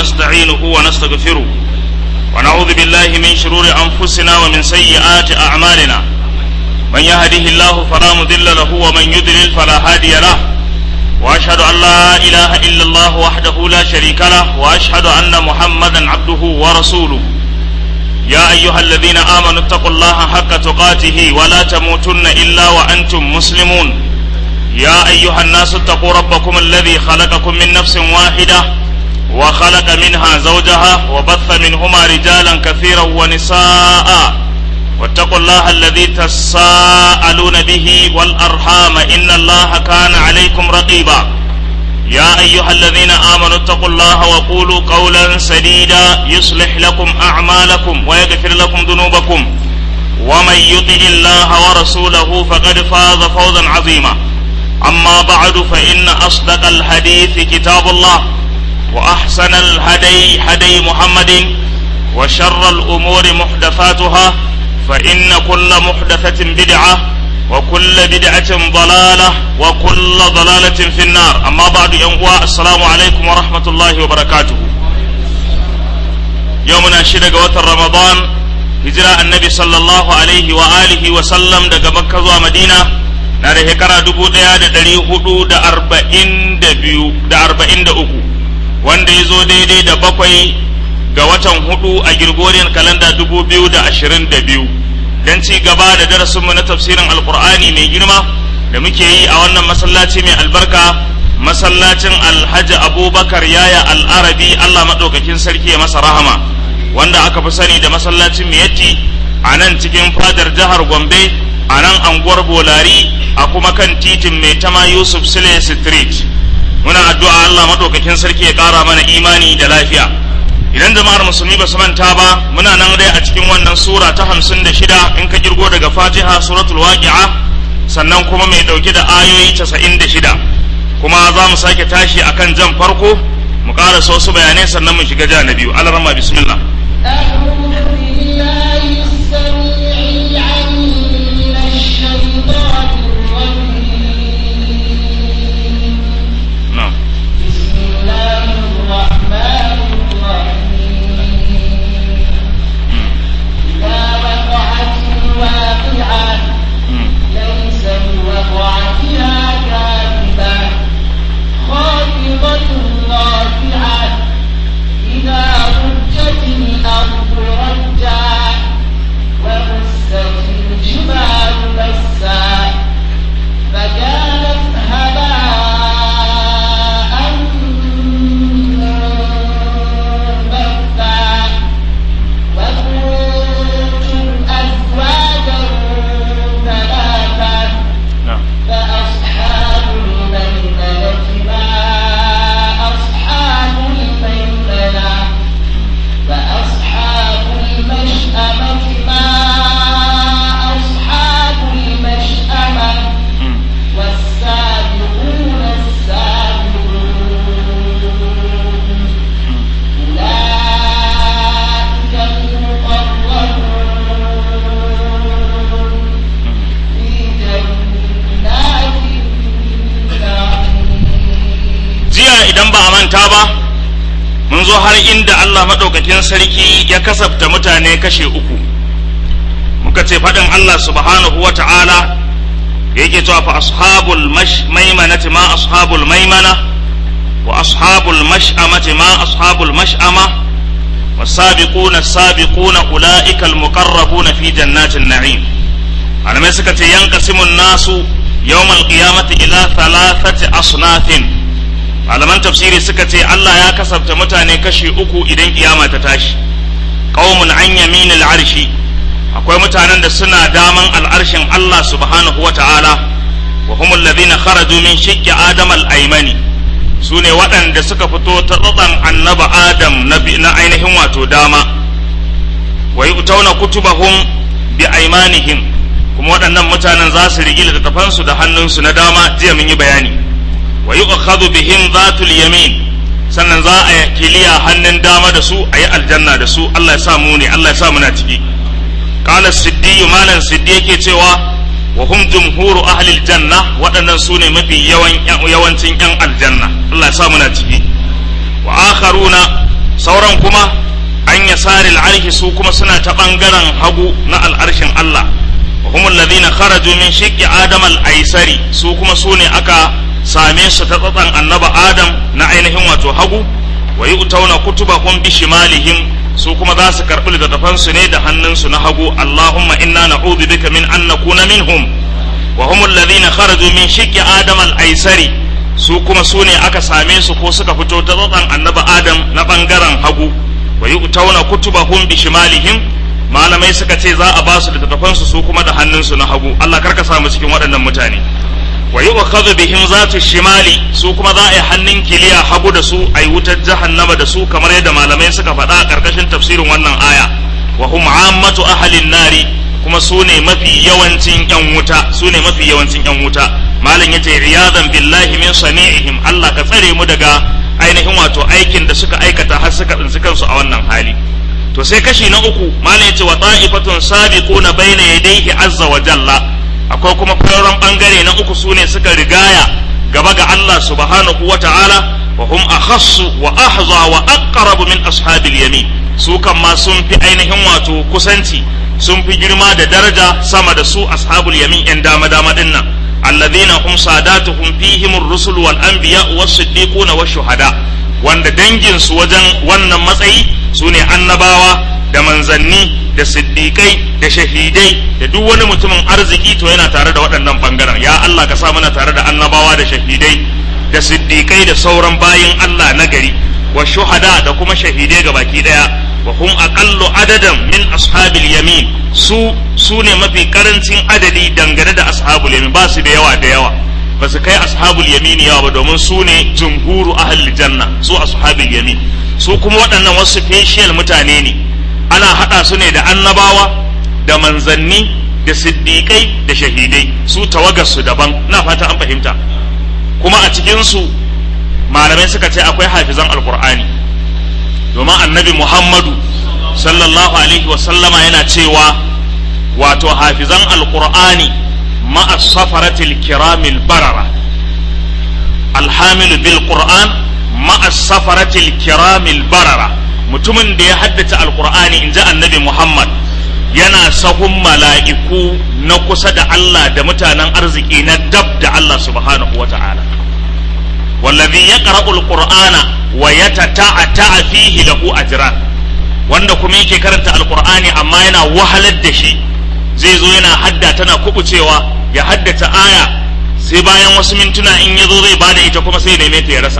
ونستعينه ونستغفره ونعوذ بالله من شرور أنفسنا ومن سيئات أعمالنا من يهده الله فلا مضل له ومن يضلل فلا هادي له وأشهد أن لا إله إلا الله وحده لا شريك له وأشهد أن محمدا عبده ورسوله يا أيها الذين آمنوا اتقوا الله حق تقاته ولا تموتن إلا وأنتم مسلمون يا أيها الناس اتقوا ربكم الذي خلقكم من نفس واحدة وخلق منها زوجها وبث منهما رجالا كثيرا ونساء واتقوا الله الذي تساءلون به والأرحام إن الله كان عليكم رقيبا يا أيها الذين آمنوا اتقوا الله وقولوا قولا سديدا يصلح لكم أعمالكم ويغفر لكم ذنوبكم ومن يطع الله ورسوله فقد فاز فوزا عظيما أما بعد فإن أصدق الحديث كتاب الله وأحسن الهدي هدي محمد وشر الأمور محدثاتها فإن كل محدثة بدعة وكل بدعة ضلالة وكل ضلالة في النار أما بعد ينقوى السلام عليكم ورحمة الله وبركاته يومنا شدق وتر رمضان هجرة النبي صلى الله عليه وآله وسلم دق مكة ومدينة na da shekara dubu ɗaya da ɗari hudu da arba'in da biyu da arba'in da uku wanda ya zo daidai da bakwai ga watan hudu a Gregorian kalanda dubu biyu da ashirin da biyu don ci gaba da darasinmu na tafsirin alkur'ani mai girma da muke yi a wannan masallaci mai albarka masallacin alhaji abubakar yaya al'arabi allah maɗaukakin sarki ya masa rahama wanda aka fi sani da masallacin miyatti a nan cikin fadar jihar gombe a nan anguwar bolari a kuma kan titin mai tama yusuf sule street muna addu'a allah maɗaukakin sarki ya ƙara mana imani da lafiya idan jama'ar musulmi ba su manta ba muna nan dai a cikin wannan sura ta hamsin da shida in ka kirgo daga fatiha suratul waqi'a sannan kuma mai ɗauke da ayoyi casa'in da shida kuma za mu sake tashi akan jan farko mu ƙara wasu bayanai sannan mu shiga ja na biyu alarama bismillah idan ba a manta ba mun zo har inda Allah maɗaukakin sarki ya kasafta mutane kashe uku muka ce faɗin Allah subhanahu wa ta'ala yake cewa fa ashabul maimanati ma ashabul maimana wa ashabul mash'amati ma ashabul mash'ama والسابقون السابقون أولئك المقربون في جنات النعيم على ما سكت ينقسم الناس يوم القيامة إلى ثلاثة أصناف malaman tafsiri suka ce Allah ya kasabta mutane kashi uku idan kiyama ta tashi qaumun an yaminil arshi akwai mutanen da suna daman al'arshin Allah subhanahu wa ta'ala wa humul ladhina kharaju min shiqqi adam al-aymani sune waɗanda suka fito ta tsatsan annaba adam na ainihin wato dama wa yu'tawna kutubahum bi aymanihim kuma waɗannan mutanen za su rigi littattafansu da hannunsu na dama jiya mun yi bayani wa yu'khadhu bihim zatul yamin sannan za a kiliya hannun dama da su a yi aljanna da su Allah ya sa mu ne Allah ya sa muna ciki qala siddi malan siddi yake cewa wa hum jumhuru ahli aljanna waɗannan su ne mafi yawan yawancin yan aljanna Allah ya sa muna ciki wa akharuna sauran kuma an yasari al'arshi su kuma suna ta ɓangaren hagu na al'arshin Allah wa humul ladina kharaju min shiqqi adam al-aisari su kuma su ne aka same su ta tsatsan annaba adam na ainihin wato hagu wa yu'tauna kutubahum bi shimalihim su kuma za su karɓi littattafan su ne da hannunsu na hagu Allahumma inna na'udhu bika min an nakuna minhum wa humul ladina kharaju min shiqqi adam al-aisari su kuma su ne aka same su ko suka fito ta tsatsan annaba adam na bangaren hagu wa yu'tauna kutubahum bi shimalihim malamai suka ce za a ba su littattafan su su kuma da hannunsu na hagu Allah karka sa mu cikin waɗannan mutane wa yu'khadhu bihim zatu shimali su kuma za a yi hannun kiliya hagu da su a yi wutar jahannama da su kamar yadda malamai suka faɗa a ƙarƙashin tafsirin wannan aya wa hum ammatu ahlin nari kuma su ne mafi yawancin yan wuta su ne mafi yawancin yan wuta malam yace riyadan billahi min sani'ihim Allah ka tsare mu daga ainihin wato aikin da suka aikata har suka tsinci kansu a wannan hali to sai kashi na uku malam yace wa ta'ifatun sabiquna baina yadayhi azza wa jalla akwai kuma fararen bangare na uku sune suka rigaya gaba ga Allah subhanahu wa ta'ala wa hum akhassu wa ahza wa aqrabu min ashabil yamin su kan ma sun fi ainihin wato kusanci sun fi girma da daraja sama da su ashabul yamin yan dama dama dinnan alladhina hum sadatuhum fihim ar-rusul wal anbiya was siddiquna wash shuhada wanda dangin su wajen wannan matsayi sune annabawa da manzanni da siddiƙai da shahidai da duk wani mutumin arziki to yana tare da waɗannan bangaren ya Allah ka sa mana tare da annabawa da shahidai da siddiƙai da sauran bayin Allah na gari wa shuhada da kuma shahidai ga baki daya wa hum aqallu adadan min ashabil yamin su su ne mafi karancin adadi dangane da ashabul yamin ba su da yawa da yawa ba su kai ashabul yamin yawa ba domin su ne jumhuru ahli janna su ashabul yamin su kuma waɗannan wasu special mutane ne ana haɗa su ne da annabawa da manzanni da siddiƙai da shahidai su tawagarsu daban na fata an fahimta kuma a cikinsu malamai suka ce akwai hafizan alkur'ani domin annabi muhammadu sallallahu alaihi wasallama yana cewa wato hafizan alkur'ani ma'a safaratil kiramil barara alhamilu bil qur'an ma'a safaratil kiramil barara mutumin da ya haddace alkur'ani in ji annabi muhammad yana sahun mala'iku na kusa da Allah da mutanen arziki na dab da Allah subhanahu wa ta'ala wallazi ya ƙara'ul ƙur'ana wa ya ta'a fihi lahu ajran wanda kuma yake karanta alƙur'ani amma yana wahalar da shi zai zo yana hadda tana kubucewa ya haddace aya sai bayan wasu mintuna in ya zo zai bada ita kuma sai neme ta ya rasa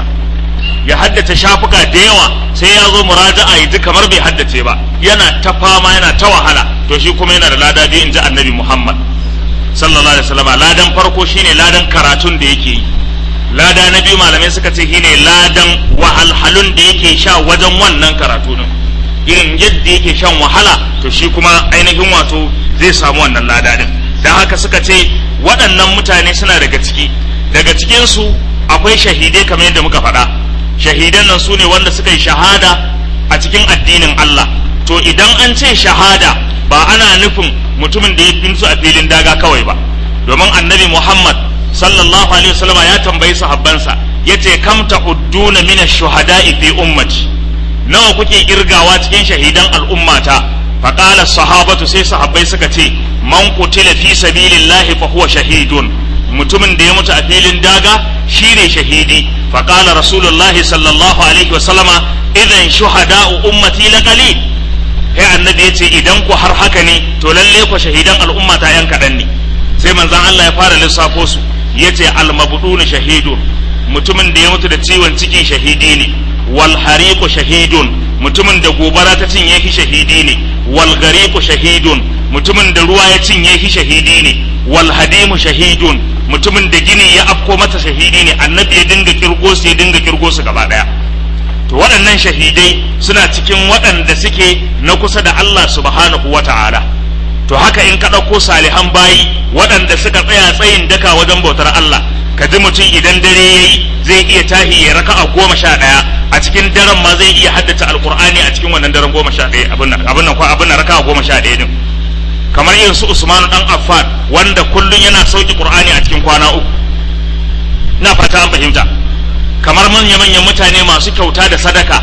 ya haddace shafuka da yawa sai ya zo muraja'a ya ji kamar bai haddace ba yana ta fama yana ta wahala to shi kuma yana da lada biyu in ji annabi muhammad sallallahu alaihi wasallam ladan farko shine ladan karatun da yake yi lada na biyu malamai suka ce shine ladan wahalhalun da yake sha wajen wannan karatu din irin yadda yake shan wahala to shi kuma ainihin wato zai samu wannan lada din dan haka suka ce waɗannan mutane suna daga ciki daga cikinsu akwai shahidai kamar yadda muka faɗa shahidan nan su ne wanda suka yi shahada a cikin addinin Allah to idan an ce shahada ba ana nufin mutumin da ya binsu a filin daga kawai ba domin annabi Muhammad sallallahu alaihi wasallama ya tambayi sahabbansa yace kam ta'udduna min ash-shuhada'i fi ummati nawa kuke kirgawa cikin shahidan al'ummata faqala sahabatu sai sahabbai suka ce man qutila fi sabilillahi fa huwa shahidun mutumin da ya mutu a filin daga shine shahidi faqala rasulullahi sallallahu alaihi wasallama idan shuhada'u ummati laqalil sai annabi yace idan ku har haka ne to lalle ku shahidan al'ummata yan kadan ne sai manzon Allah ya fara lissafo su yace almabdun shahidun mutumin da ya mutu da ciwon ciki shahidi ne wal hariqu shahidun mutumin da gobara ta cinye shi shahidi ne wal gariqu shahidun mutumin da ruwa ya cinye shi shahidi ne wal hadimu shahidun mutumin da gini ya afko mata shahidi ne annabi ya dinga kirgo su ya dinga kirgo su gaba daya to waɗannan shahidai suna cikin waɗanda suke na kusa da Allah subhanahu wata'ala to haka in ka ɗauko salihan bayi waɗanda suka tsaya tsayin daka wajen bautar Allah ka ji mutum idan dare ya yi zai iya tahi ya raka a goma sha ɗaya a cikin daren ma zai iya haddace alkur'ani a cikin wannan daren goma sha ɗaya abin nan abin nan abin nan raka a goma sha ɗaya din kamar irin su Usman dan Affan wanda kullun yana sauki Qur'ani a cikin kwana uku ina fata an fahimta kamar manya-manyan mutane masu kyauta da sadaka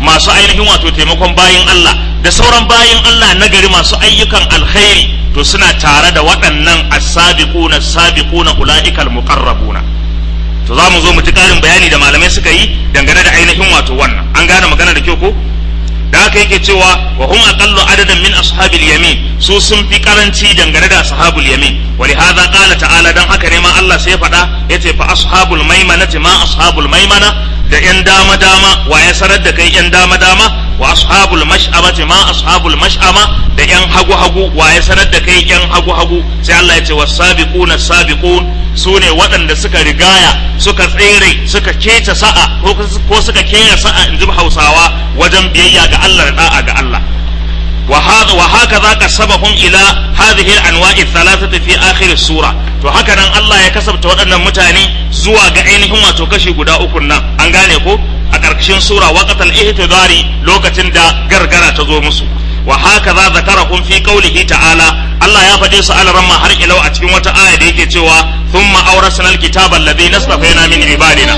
masu ainihin wato taimakon bayin Allah da sauran bayin Allah na gari masu ayyukan alkhairi to suna tare da waɗannan as-sabiquna as-sabiquna ulaikal muqarrabuna to za mu zo mu ji ƙarin bayani da malamai suka yi dangane da ainihin wato wannan an gane magana da kyau ko da haka yake cewa wa hum aqallu adadan min ashabil yamin su sun fi karanci dangane da ashabul yamin wa li hadha qala ta'ala dan haka ne ma Allah sai ya faɗa yace fa ashabul maimanati ma ashabul maimana da yan dama dama wa ya sanar da kai yan dama dama wa ashabul mash'amati ma ashabul mash'ama da yan hagu hagu wa ya sanar da kai yan hagu hagu sai Allah ya ce was-sabiquna sabiqun su ne waɗanda suka rigaya suka tsere suka kece sa'a ko suka kera sa'a in ji hausawa wajen biyayya ga Allah da da'a ga Allah wa haka za ka sabahun ila hadhihi al-anwa'i thalathati fi akhir sura to haka nan Allah ya kasabta waɗannan mutane zuwa ga ainihin wato kashi guda uku nan an gane ko a ƙarƙashin sura waqatal ihtidari lokacin da gargara ta zo musu wa haka za zakarahum fi qawlihi ta'ala Allah ya faɗe su alaramma har ilau a cikin wata aya da yake cewa thumma awrasna alkitaba alladhi nastafaina min ibadina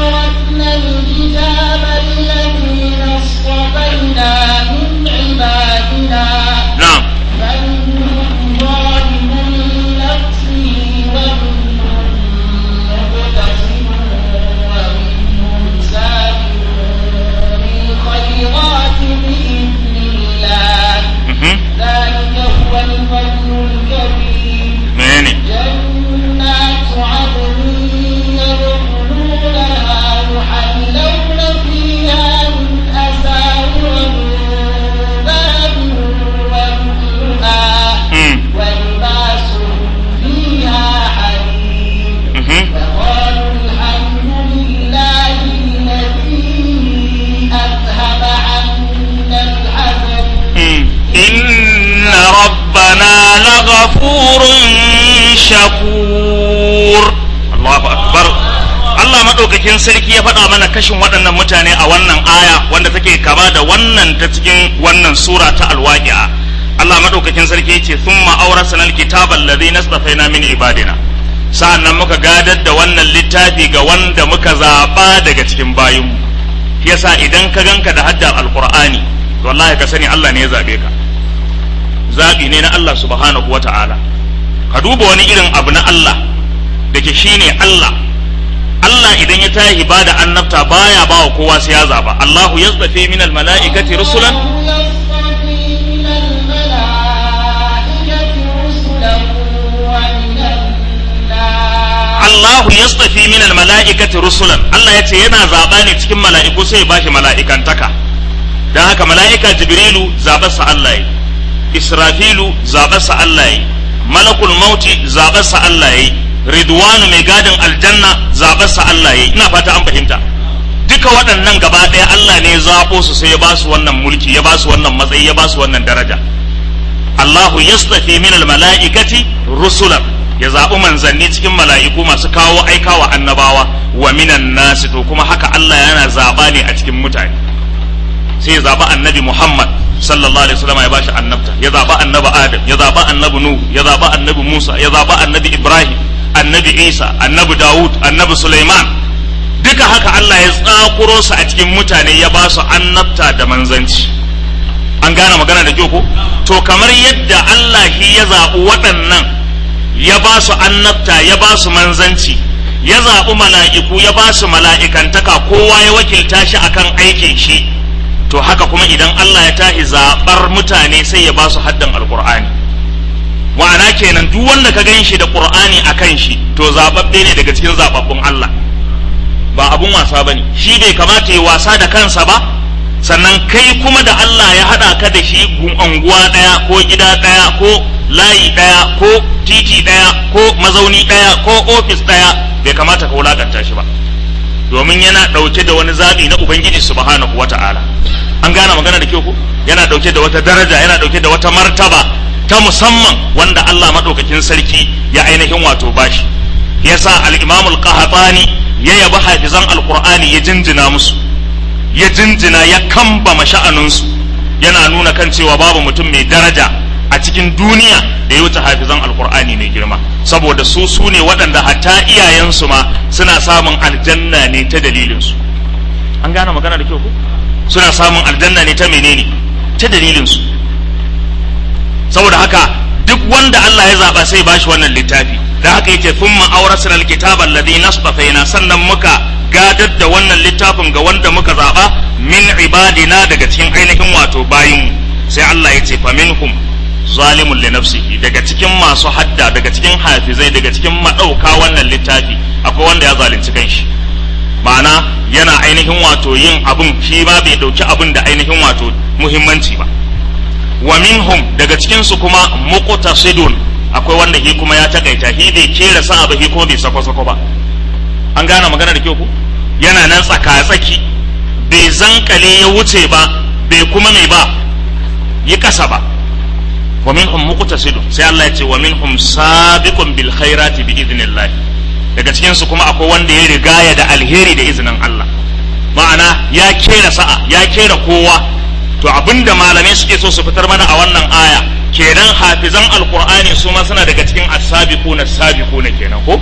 na'am ذلك هو الفضل الكبير menene جنات عدن يدخلونها يحلون فيها من أساور من ذهب ولؤلؤا mm. ولباسهم فيها حرير mhm. وقالوا الحمد لله الذي أذهب عنا الحزن Mm. inna rabbana laghafurun shakur Allahu akbar Allah madaukakin sarki ya faɗa mana kashin waɗannan mutane a wannan aya wanda take kama da wannan ta cikin wannan sura ta alwaqi'a Allah madaukakin sarki yace thumma awrasna alkitaba alladhi nastafaina min ibadina sa'annan muka gadar da wannan littafi ga wanda muka zaba daga cikin bayinmu yasa idan ka ganka da haddar alqur'ani to wallahi ka sani Allah ne ya zabe ka zabi ne na Allah subhanahu wata'ala ka duba wani irin abu na Allah da ke shine Allah Allah idan ya tashi ba da annabta baya ba wa kowa sai ya zaba Allahu yazdafi min almalaikati rusulan الله يصطفي من الملائكة رسلا ومن الناس Allahu yastafi min almalaikati rusulan Allah ya ce yana zaba ne cikin mala'iku sai ya bashi mala'ikantaka dan haka mala'ika Jibrilu zabarsa Allah yi Israfilu zabarsa Allah yi Malakul Mauti zabarsa Allah yi Ridwanu mai gadin aljanna zabarsa Allah yi ina fata an fahimta duka waɗannan gaba ɗaya Allah ne ya zaɓo su sai ya ba su wannan mulki ya ba su wannan matsayi ya ba su wannan daraja Allahu yastafi min mala'ikati rusulan ya zaɓi manzanni cikin mala'iku masu kawo aikawa annabawa wa minan nasi to kuma haka Allah yana zaɓa ne a cikin mutane sai ya zaɓi annabi Muhammad sallallahu alaihi wasallam ya bashi annabta ya zaɓi annabi Adam ya zaɓi annabi Nuhu ya zaɓi annabi Musa ya zaɓi annabi Ibrahim annabi Isa annabi Dawud annabi Sulaiman duka haka Allah ya tsakuro su a cikin mutane ya ba su annabta da manzanci an gane magana da kyau ko to kamar yadda Allah shi ya zaɓi waɗannan ya ba su annabta ya ba su manzanci ya zaɓi mala'iku ya ba su mala'ikantaka kowa ya wakilta shi akan aikin shi to haka kuma idan Allah ya tahi zaɓar mutane sai ya ba su haddan alƙur'ani ma'ana kenan duk wanda ka gan shi da ƙur'ani a kan shi to zaɓaɓɓe ne daga cikin zaɓaɓɓun Allah ba abun wasa ba ne shi bai kamata ya wasa da kansa ba sannan kai kuma da Allah ya haɗa ka da shi unguwa ɗaya ko gida ɗaya ko layi ɗaya ko titi ɗaya ko mazauni ɗaya ko ofis ɗaya bai kamata ka wulakanta shi ba domin yana ɗauke da wani zaɓi na ubangiji subhanahu wata'ala an gane magana da kyau ko yana ɗauke da wata daraja yana ɗauke da wata martaba ta musamman wanda Allah maɗaukakin sarki ya ainihin wato bashi yasa al-Imam al-Qahtani ya yabi hafizan al-Qur'ani ya jinjina musu ya jinjina ya kambama sha'aninsu yana nuna kan cewa babu mutum mai daraja a cikin duniya da ya wuce hafizan alkur'ani mai girma saboda su su ne waɗanda hatta iyayensu ma suna samun aljanna ne ta dalilinsu an gane magana da kyau ko suna samun aljanna ne ta menene ta dalilin su saboda haka duk wanda Allah ya zaba sai bashi wannan littafi da haka yace thumma awrasna alkitaba alladhi nasfafaina sannan muka gadar da wannan littafin ga wanda muka zaba min ibadina daga cikin ainihin wato bayin sai Allah ya ce faminhum zalimun li nafsihi daga cikin masu hadda daga cikin hafizai daga cikin madauka wannan littafi akwai wanda ya zalunci kanshi ma'ana yana ainihin wato yin abun shi ba bai dauki abun da ainihin wato muhimmanci ba wa minhum daga cikin su kuma muqtasidun akwai wanda shi kuma ya takaita shi bai kera sa ba shi kuma bai sako sako ba an gane magana da kyau ku yana nan tsaka tsaki bai zankale ya wuce ba bai kuma mai ba yi kasa ba wa minhum muqtasidun sai Allah ya ce wa minhum sabiqun bil khairati bi idnillah daga cikin su kuma akwai wanda ya rigaya da alheri da izinin Allah ma'ana ya kera sa'a ya kera kowa to abinda malamai suke so su fitar mana a wannan aya kenan hafizan alqur'ani su ma suna daga cikin as-sabiquna as-sabiquna kenan ko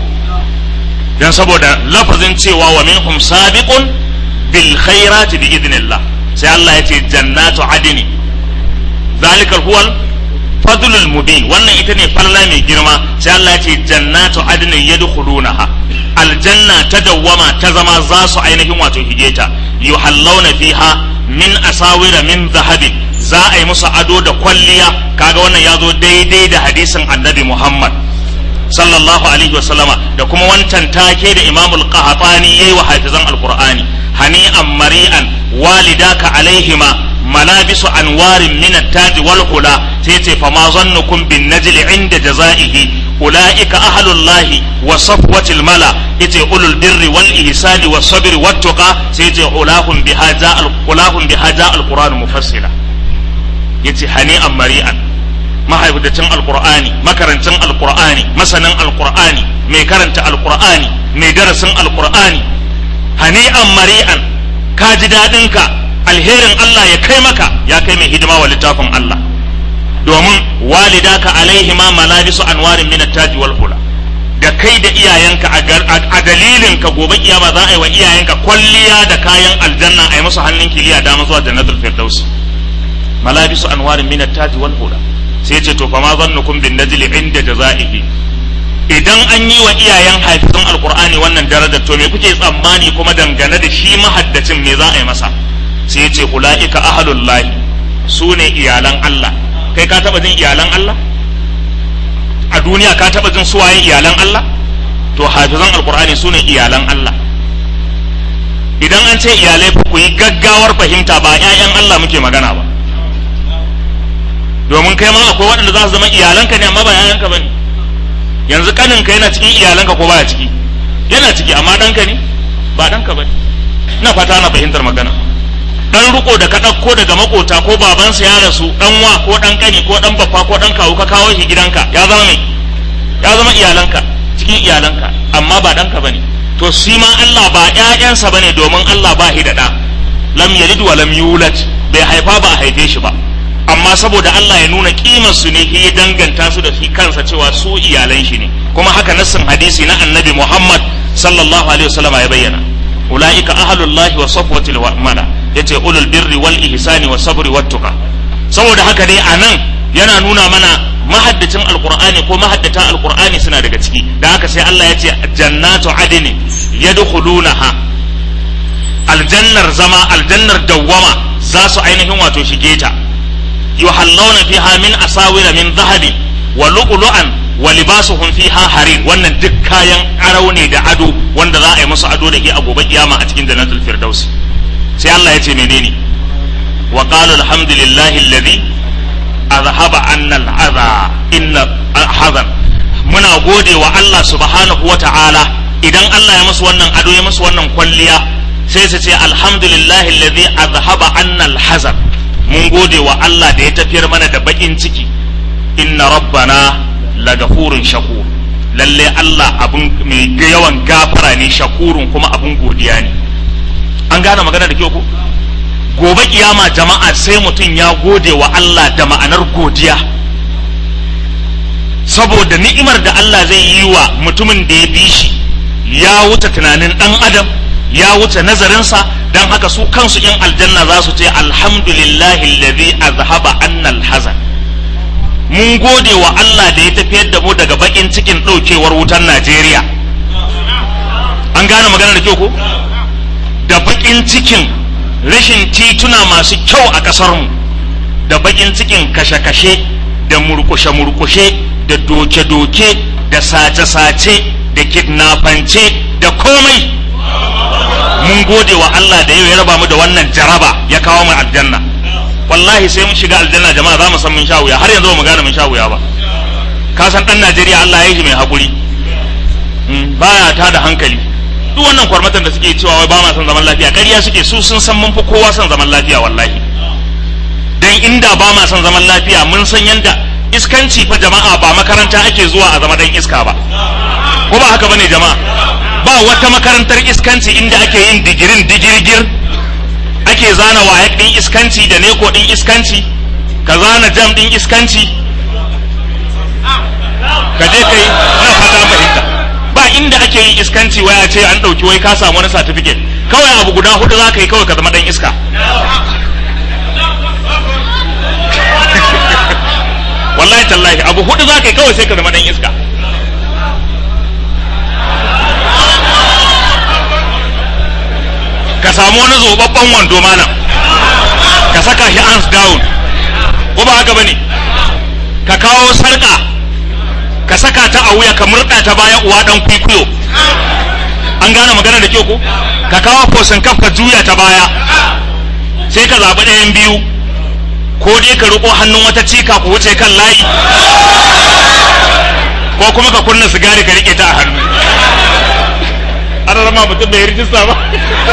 dan saboda lafazin cewa wa minhum sabiqun bil khairati bi idnillah sai Allah ya ce jannatu adni zalikal huwal fadlul mubin wannan ita ne falala mai girma sai Allah ya ce jannatu adnin yadkhulunaha aljanna ta dawwama ta zama za su ainihin wato higeta yuhallawna fiha min asawira min zahabin za a yi musu ado da kwalliya kaga wannan ya zo daidai da hadisin annabi Muhammad sallallahu alaihi wasallama da kuma wancan take da imamul qahtani yayi wa hafizan alqur'ani hani'an mari'an walidaka alaihima malabisu anwarin min at-taj wal hula sai ce fa ma zannukum bin najli inda jazaihi ulaika ahlullahi wa safwatil mala yace ulul birri wal ihsani was sabri wat tuqa sai ce ulahum bihaja al ulahum bihaja al qur'an mufassila yace hani'an mari'an mahaifitacin alqur'ani makarancin alqur'ani masanin alqur'ani mai karanta alqur'ani mai darasin alqur'ani hani'an mari'an ka ji dadin ka alherin Allah ya kai maka ya kai mai hidima wa littafin Allah domin walidaka alaihima malabisu anwarin min taji wal hula da kai da iyayenka a dalilin ka gobe kiyama za a yi wa iyayenka kwalliya da kayan aljanna a yi musu hannun kiliya dama zuwa jannatul firdaus malabisu anwarin min taji wal hula sai ce to fa ma zannukum bin najli inda jazaihi idan an yi wa iyayen hafizan alqur'ani wannan darajar to me kuke tsammani kuma dangane da shi mahaddacin me za a yi masa sai ce ula'ika ahalullahi su ne iyalan Allah kai ka taba jin iyalan Allah a duniya ka taba jin suwaye iyalan Allah to hafizan alkur'ani su ne iyalan Allah idan an ce iyalai ku yi gaggawar fahimta ba 'ya'yan Allah muke magana ba domin kai ma akwai waɗanda za su zama iyalanka ne amma ba 'ya'yanka ba ne yanzu kaninka yana cikin iyalanka ko baya ciki yana ciki amma ɗanka ne ba ɗanka ba ne ina fata na fahimtar magana dan riko da ka ɗauko daga makota ko babansa ya rasu dan wa ko dan kani ko dan baffa ko dan kawu ka kawo shi gidanka ya zama mai ya zama iyalanka cikin iyalanka amma ba danka bane to shi ma Allah ba ƴaƴansa bane domin Allah ba shi da ɗa lam yalid wa lam yulad bai haifa ba a haife shi ba amma saboda Allah ya nuna kimar su ne ya danganta su da shi kansa cewa su iyalan shi ne kuma haka nassin hadisi na annabi Muhammad sallallahu alaihi wasallam ya bayyana ulaika ahlullahi wa safwatil mala yace ulul birri wal ihsani was sabri wat tuqa saboda haka dai anan yana nuna mana mahaddacin alqur'ani ko mahaddata alqur'ani suna daga ciki da haka sai Allah ya ce jannatu adni yadkhulunaha aljannar zama aljannar dawwama za su ainihin wato shige ta yuhallawna fiha min asawira min dhahabi wa lu'lu'an wa libasuhum fiha harir wannan duk kayan arau ne da ado wanda za a yi musu ado da ke a gobe kiyama a cikin jannatul firdaus sai Allah ya ce menene wa qalu alhamdulillahi alladhi azhaba anna al'adha inna hazan muna gode wa Allah subhanahu wa ta'ala idan Allah ya musu wannan ado ya musu wannan kwalliya sai su ce alhamdulillahi alladhi azhaba anna al-hazan mun gode wa Allah da ya tafiyar mana da bakin ciki inna rabbana lagafurun shakur lalle Allah abun mai yawan gafara ne shakurun kuma abun godiya ne an gane magana da kyau ko gobe kiyama jama'a sai mutum ya gode wa Allah da ma'anar godiya saboda ni'imar da Allah zai yi wa mutumin da ya bi shi ya wuce tunanin dan adam ya wuce nazarinsa dan haka su kansu yan aljanna za su ce alhamdulillahi alladhi azhaba anna alhazan mun gode wa Allah da ya tafiyar da mu daga bakin cikin daukewar wutar Najeriya an gane magana da kyau ko da bakin cikin rashin tituna masu kyau a kasar mu da bakin cikin kashe-kashe da murkushe-murkushe da doke-doke da sace-sace da kidnapance da komai mun gode wa Allah da yau ya raba mu da wannan jaraba ya kawo mu aljanna wallahi sai mun shiga aljanna jama'a za mu san mun sha wuya har yanzu ba mu gane mun sha wuya ba ka san dan Najeriya Allah ya yi shi mai hakuri baya ta da hankali duk wannan kwarmatan da suke cewa wai ba ma son zaman lafiya ƙarya suke su sun san mun fi kowa son zaman lafiya wallahi dan inda ba ma son zaman lafiya mun san yanda iskanci fa jama'a ba makaranta ake zuwa a zama dan iska ba ko ba haka bane jama'a ba wata makarantar iskanci inda ake yin digirin digirgir ake zana wayak din iskanci da neko din iskanci ka zana jam din iskanci ka je kai na fata fahimta ba inda ake yin iskanci waya ce an ɗauki wai ka samu wani certificate kawai abu guda hudu za ka yi kawai ka zama dan iska wallahi tallahi abu hudu za ka yi kawai sai ka zama dan iska ka samu wani zobabban wando malam ka saka shi hands down ko ba haka bane ka kawo sarka ka saka ta a wuya ka murda ta baya uwa dan kwikwiyo an gane magana da kyau ko ka kawo fosin kaf ka juya ta baya sai ka zaɓi ɗayan biyu ko dai ka riko hannun wata cika ku wuce kan layi ko kuma ka kunna sigari ka rike ta a hannu ana zama mutum bai rijista ba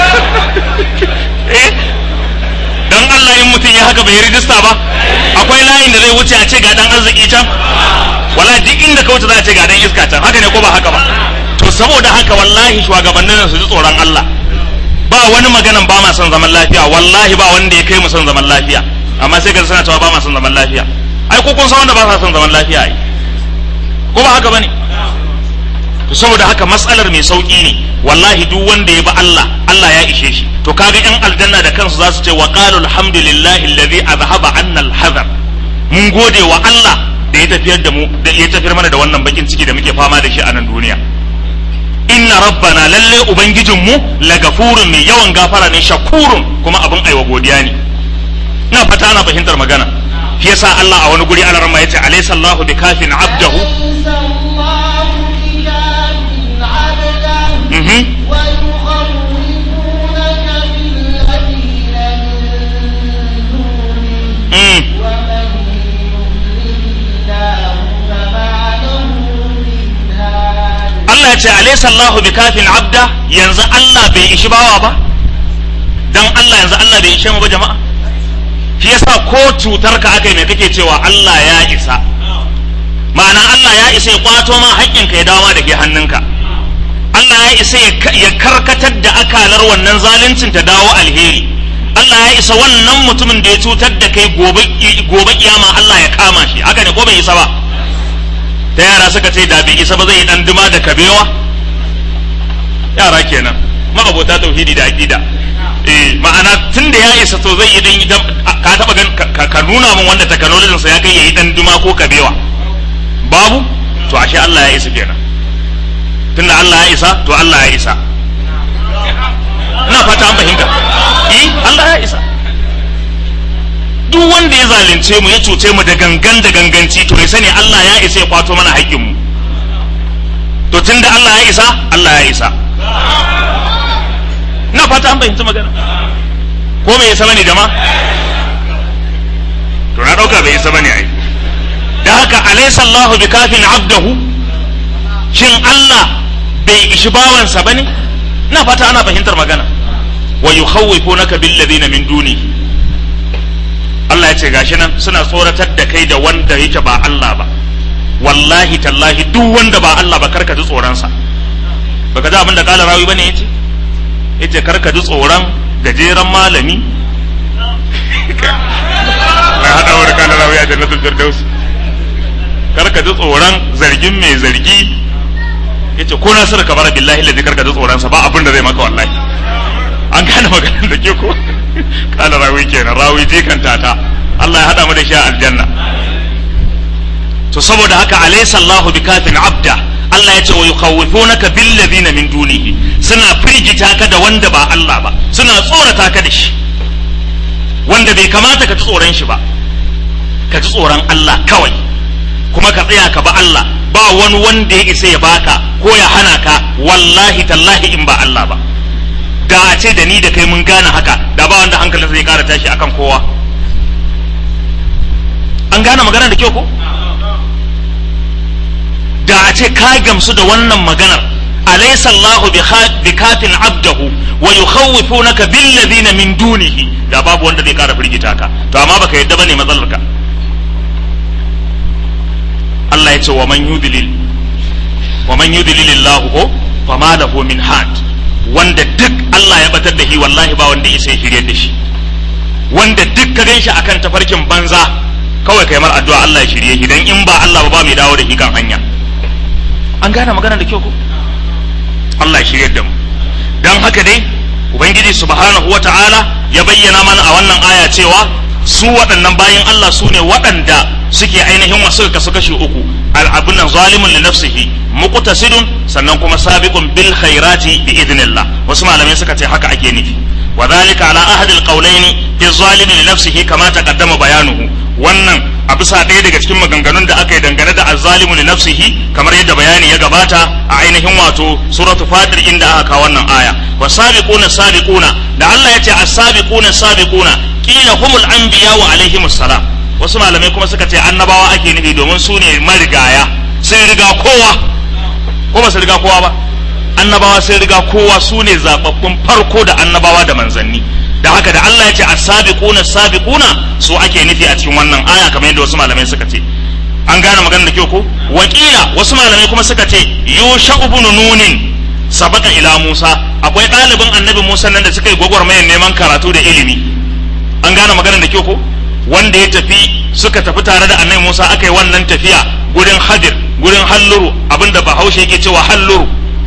eh dan Allah in mutum ya haka bai rijista ba akwai layin da zai wuce a ce ga dan arziki can wala duk inda ka wuce za a ce ga dan iska can haka ne ko ba haka ba to saboda haka wallahi shugabannin su ji tsoron Allah ba wani maganan ba ma son zaman lafiya wallahi ba wanda ya kai mu son zaman lafiya amma sai ga suna cewa ba ma son zaman lafiya ai ko kun san wanda ba sa son zaman lafiya ai ko ba haka bane to saboda haka matsalar mai sauki ne wallahi duk wanda ya bi Allah Allah ya ishe shi to kaga yan aljanna da kansu za su ce wa qalu alhamdulillahi alladhi azhaba anna alhazar mun gode wa Allah da ya tafiyar da mu da ya tafiyar mana da wannan bakin ciki da muke fama da shi a nan duniya inna rabbana lalle ubangijinmu lagafurun mai yawan gafara ne shakurun kuma abin aiwa godiya ne ina fata ana fahimtar magana shi yasa Allah a wani guri alarma yace alaysa Allahu bikafin abdahu mhm mm Allah ya ce alaysa Allahu bikafin abda yanzu Allah bai ishi bawa ba dan Allah yanzu Allah bai ishe mu ba jama'a shi yasa ko cutar ka aka yi mai kake cewa Allah ya isa ma'ana Allah ya isa ya kwato ma haƙƙinka ya dawo ma da ke hannunka Allah ya isa ya karkatar da akalar wannan zaluncin ta dawo alheri Allah ya isa wannan mutumin da ya cutar da kai gobe gobe kiyama Allah ya kama shi haka ne ko bai isa ba ta yara suka ce da bai isa ba zai yi dan duma da kabewa yara kenan ma'abota tauhidi da aqida eh ma'ana tun da ya isa to zai yi dan ka taba gan ka nuna min wanda technology sa ya kai yayi dan duma ko kabewa babu to ashe Allah ya isa kenan tunda Allah ya isa to Allah ya isa ina fata an fahimta eh Allah ya isa duk wanda ya zalunce mu ya cuce mu da gangan da ganganci to ya sani Allah ya isa ya kwato mana haƙƙin mu to tunda Allah ya isa Allah ya isa ina fata an fahimci magana ko bai isa bane jama'a to na dauka bai isa bane ai da haka alaysa Allahu bikafin abdahu shin Allah bai ishi bawansa bane ina fata ana fahimtar magana wa yukhawwifunaka bil ladina min dunihi Allah ya ce gashi nan suna tsoratar da kai da wanda yake ba Allah ba wallahi tallahi duk wanda ba Allah ba karka ji tsoronsa baka ji abin da kala rawi bane yace yace karka ji tsoron gajeren malami na hada wa kala rawi a jannatul firdaus karka ji tsoron zargin mai zargi yace ko na sirka bara billahi ladhi karka ji tsoron sa ba abin da zai maka wallahi an gane maganar da ke ko kala rawi kenan rawi jikan tata Allah ya hada mu da shi a aljanna to saboda haka alaysa Allahu bikafin abda Allah ya ce wa yukhawifunaka bil ladina min dunihi suna firgita ka da wanda ba Allah ba suna tsorata ka da shi wanda bai kamata ka ji tsoron shi ba ka ji tsoron Allah kawai kuma ka tsaya ka ba Allah ba wani wanda ya isa ya baka ko ya hana ka wallahi tallahi in ba Allah ba da a ce da ni da kai mun gane haka da ba wanda hankalinsa zai kara tashi akan kowa an gane magana da kyau ko da a ce ka gamsu da wannan maganar alaysa Allahu bi kafin abdahu wa yukhawifunaka bil ladina min dunihi da babu wanda zai kara firgita ka to amma baka yadda bane matsalar ka Allah ya ce wa man yudlil wa man yudlil Allah ko fama lahu min had wanda duk Allah ya batar da shi wallahi ba wanda ya sai shirye da shi wanda duk ka ganshi akan tafarkin banza kawai kai mar addu'a Allah ya shirye shi dan in ba Allah ba ba mai dawo da shi kan hanya an gane magana da kyau ko Allah ya shirye da mu dan haka dai ubangiji subhanahu wata'ala ya bayyana mana a wannan aya cewa su waɗannan bayan Allah su ne waɗanda suke ainihin wasu kasu kashi uku al'abun nan zalimun li nafsihi muqtasidun sannan kuma sabiqun bil khairati bi idnillah wasu malamai suka ce haka ake nufi wa dhalika ala ahadi al qawlaini fi zalimi li nafsihi kama taqaddama bayanuhu wannan a bisa ɗaya daga cikin maganganun da aka yi dangane da azzalimu li nafsihi kamar yadda bayani ya gabata a ainihin wato suratu fatir inda aka kawo wannan aya wa sabiquna sabiquna da Allah ya ce as-sabiquna sabiquna qila humul anbiya wa alaihimus salam wasu malamai kuma suka ce annabawa ake nufi domin su ne marigaya sai riga kowa ko ba su riga kowa ba annabawa sai riga kowa su ne zababbun farko da annabawa da manzanni da haka da Allah ya ce as-sabiquna sabiquna su ake nufi a cikin wannan aya kamar yadda wasu malamai suka ce an gane maganar da kyau ko wakila wasu malamai kuma suka ce yusha ibn nunin sabaka ila Musa akwai ɗalibin annabi Musa nan da suka yi gwagwarmayar neman karatu da ilimi an gane maganar da kyau ko wanda ya tafi suka tafi tare da annabi Musa aka yi wannan tafiya gurin Hadir gurin Halluru abinda Bahaushe yake cewa Halluru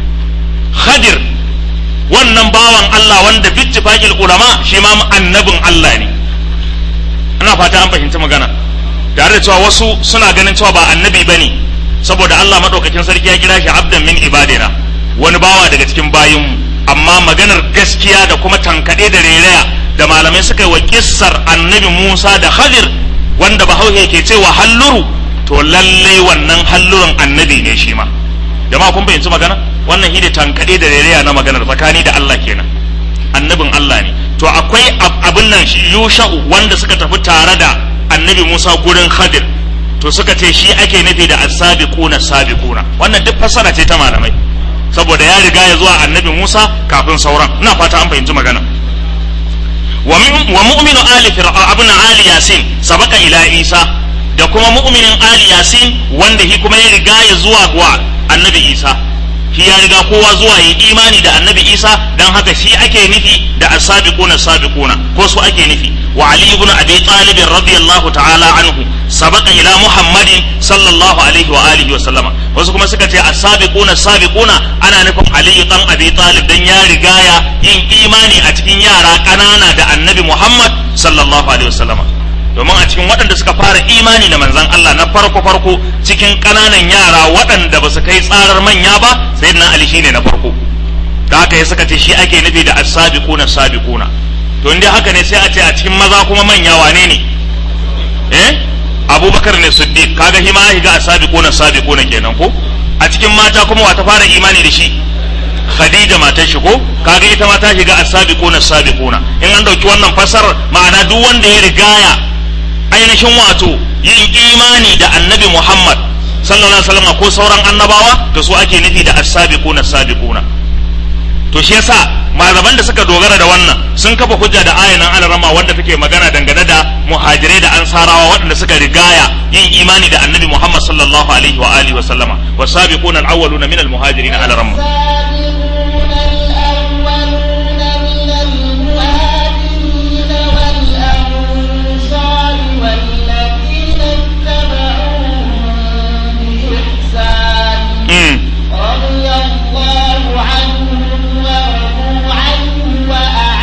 Hadir wannan bawan Allah wanda bittifaqil ulama shi ma annabin Allah ne ina fata an fahimci magana tare da cewa wasu suna ganin cewa ba annabi bane saboda Allah madaukakin sarki ya kira shi abdan min ibadina wani bawa daga cikin bayinmu amma maganar gaskiya da kuma tankade da rereya da malamai suka yi wa kissar annabi Musa da Khadir wanda bahaushe ke cewa halluru to lallai wannan hallurin annabi ne shi ma jama'a kun fahimci magana wannan shi ne tankade da rereya na maganar tsakani da Allah kenan annabin Allah ne to akwai abin nan yusha'u wanda suka tafi tare da annabi Musa gurin Khadir to suka ce shi ake nufi da as-sabiquna sabiquna wannan duk fasara ce ta malamai saboda ya riga ya zuwa annabi Musa kafin sauran ina fata an fahimci magana wa mu'minu ali fir'a abin ali yasin sabaka ila isa da kuma mu'minin ali yasin wanda shi kuma ya riga ya zuwa wa annabi isa shi ya riga kowa zuwa yi imani da annabi isa dan haka shi ake nufi da as-sabiquna sabiquna ko su ake nufi wa ali ibn abi talib radiyallahu ta'ala anhu sabaka ila muhammadin sallallahu alaihi wa alihi wa sallama wasu kuma suka ce as-sabiquna sabiquna ana nufin ali dan abi talib dan ya rigaya yin imani a cikin yara kanana da annabi muhammad sallallahu alaihi wa sallama domin a cikin waɗanda suka fara imani da manzan Allah na farko farko cikin ƙananan yara waɗanda ba su kai tsarar manya ba sai na Ali shine na farko da haka ya suka ce shi ake nufi da as-sabiquna sabiquna to inda haka ne sai a ce a cikin maza kuma manya wane ne eh Abubakar ne Siddiq kaga shi ma ya ga as-sabiquna sabiquna kenan ko a cikin mata kuma wa ta fara imani da shi Khadija matar shi ko kaga ita ma ta shiga as-sabiquna sabiquna in an dauki wannan fasar ma'ana duk wanda ya rigaya ainihin wato yin imani da annabi Muhammad sallallahu alaihi wasallam ko sauran annabawa da su ake nufi da as-sabiquna sabiquna to shi yasa malaman da suka dogara da wannan sun kafa hujja da ayanan alarama wanda take magana dangane da muhajirai da ansarawa waɗanda suka rigaya yin imani da annabi Muhammad sallallahu alaihi wa alihi wa sallama wasabiquna al-awwaluna min al-muhajirin alarama رضي الله عنهم ورضوا عنه وأعد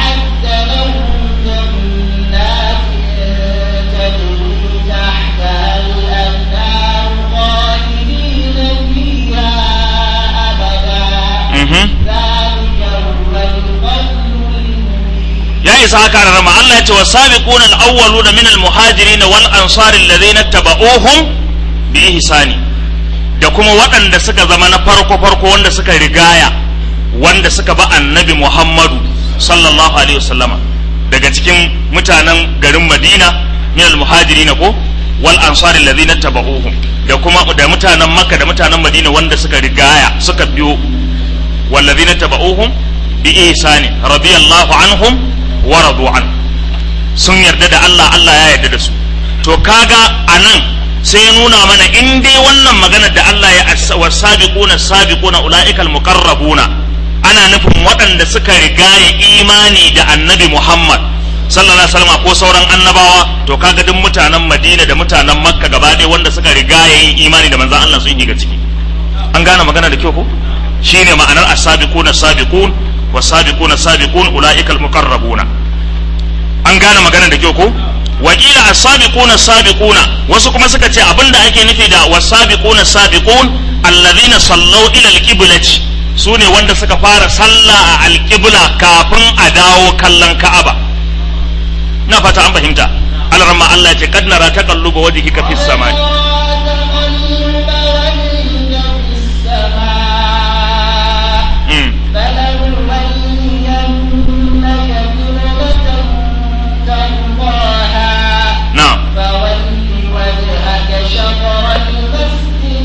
yasa haka da rama Allah ya ce wasabiquna al-awwaluna min al-muhajirin wal ansar alladhina tabauhum bi ihsani da kuma waɗanda suka zama na farko farko wanda suka rigaya wanda suka ba annabi Muhammadu sallallahu alaihi wasallama daga cikin mutanen garin Madina min al-muhajirin ko wal ansar alladhina tabauhum da kuma da mutanen Makka da mutanen Madina wanda suka rigaya suka biyo والذين تبعوهم بإحسان رضي الله عنهم ورضوا عنه sun yarda da Allah Allah ya yarda da su to kaga anan sai ya nuna mana in dai wannan magana da Allah ya wasabiquna sabiquna ulaikal muqarrabuna ana nufin waɗanda suka rigaye imani da annabi Muhammad sallallahu alaihi wasallam ko sauran annabawa to kaga duk mutanen Madina da mutanen Makka gaba ɗaya wanda suka rigaye yin imani da manzon Allah sun shiga ciki an gane magana da kyau ko shine ma'anar as-sabiquna sabiqun was-sabiquna sabiqun ulaikal muqarrabuna an gane magana da kyau ko wakila as-sabiquna sabiquna wasu kuma suka ce abinda ake nufi da was-sabiquna sabiqun alladhina sallau ila al-qiblati sune wanda suka fara sallah a al-qibla kafin a dawo kallon Ka'aba na fata an fahimta alramma Allah ya ce kad nara taqalluba wajhika fis samai نعم فول وجهك شطر المسجد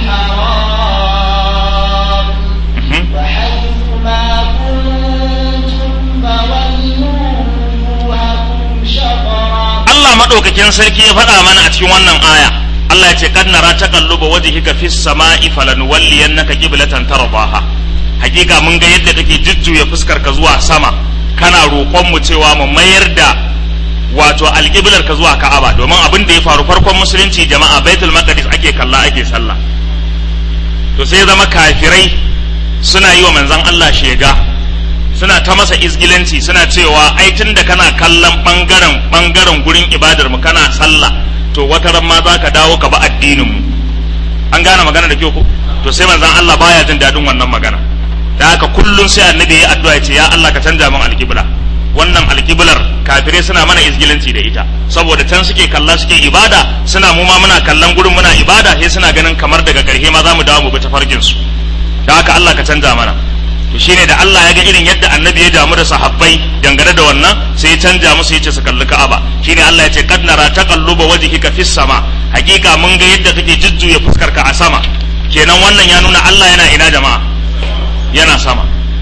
الحرام Mhm. وحيث ما كنتم فولوا وجوهكم شطرا Allah maɗaukakin sarki ya faɗa mana a cikin wannan aya Allah ya ce kad nara taqalluba wajhika fis sama'i falanuwalliyannaka qiblatan tardaha hakika mun ga yadda kake jujjuya fuskar ka zuwa sama kana roƙon mu cewa mu mayar da wato alƙiblar ka zuwa Ka'aba domin abin da ya faru farkon musulunci jama'a Baitul Maqdis ake kalla ake sallah to sai ya zama kafirai suna yi wa manzon Allah shega suna ta masa izgilanci suna cewa ai tun da kana kallon bangaren bangaren gurin ibadar mu kana sallah to wata ran ma za ka dawo ka ba addinin mu an gane magana da kyau ko to sai manzon Allah baya jin dadin wannan magana da haka kullum sai annabi ya addu'a ya ce ya Allah ka canja min alƙibla wannan alƙiblar kafirai suna mana izgilanci da ita saboda can suke kalla suke ibada suna mu ma muna kallon gurin muna ibada sai suna ganin kamar daga ƙarshe ma za mu dawo mu bi tafarkin su da haka Allah ka canja mana to shine da Allah ya ga irin yadda annabi ya damu da sahabbai dangane da wannan sai ya canja musu yace su kalli Ka'aba shine Allah ya ce kad nara taqalluba wajhika fis sama hakika mun ga yadda kake jujjuya fuskar ka a sama kenan wannan ya nuna Allah yana ina jama'a yana sama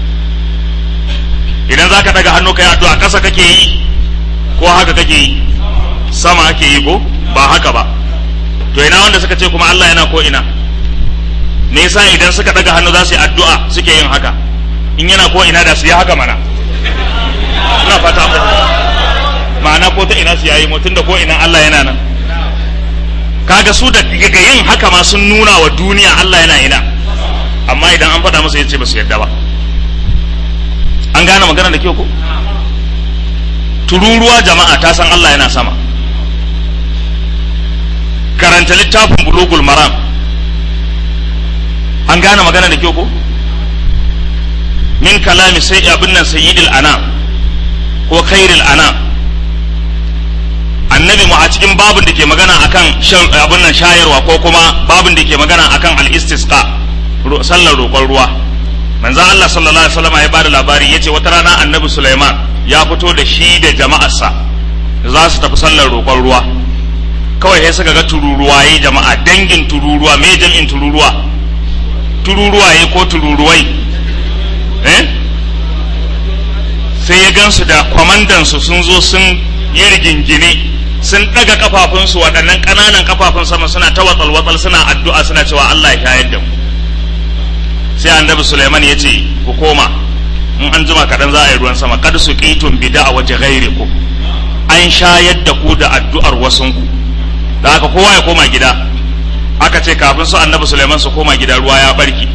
idan zaka daga hannu kai addu'a ƙasa kake yi ko haka kake yi sama ake yi ko ba haka ba to ina wanda suka ce kuma Allah yana ko ina me yasa idan suka daga hannu za su yi addu'a suke yin haka in yana ko ina da su yi haka mana ina fata an fahimta ma'ana ko ta ina su yayi mutum da ko ina Allah yana nan kaga su da daga yin haka ma sun nuna wa duniya Allah yana ina amma idan an faɗa musu yace ba su yadda ba an gane magana da kyau ko tururuwa jama'a ta san Allah yana sama karanta littafin bulugul maram an gane magana da kyau ko min kalami sai abin nan sayyidil anam ko khairil anam annabi mu a cikin babin da ke magana akan shan abin nan shayarwa ko kuma babin da ke magana akan al-istisqa ro- sallar roƙon ruwa manzo Allah sallallahu alaihi wasallam ya bada labari yace wata rana annabi Sulaiman ya fito da shi da jama'arsa za su tafi sallar roƙon ruwa kawai sai suka ga tururuwaye jama'a dangin tururuwa me jam'in tururuwa tururuwaye ko tururuwai eh sai ya gansu da kwamandansu sun zo sun yi rigingine sun ɗaga kafafunsu waɗannan ƙananan kafafun sama suna ta watsal-watsal suna addu'a suna cewa Allah ya shayar da mu sai annabi Sulaiman ya ce ku koma in an jima kaɗan za a yi ruwan sama kada su ƙitun bida a waje gairi ku an shayar da ku da addu'ar wasunku da haka kowa ya koma gida aka ce kafin su annabi Sulaiman su koma gida ruwa ya barki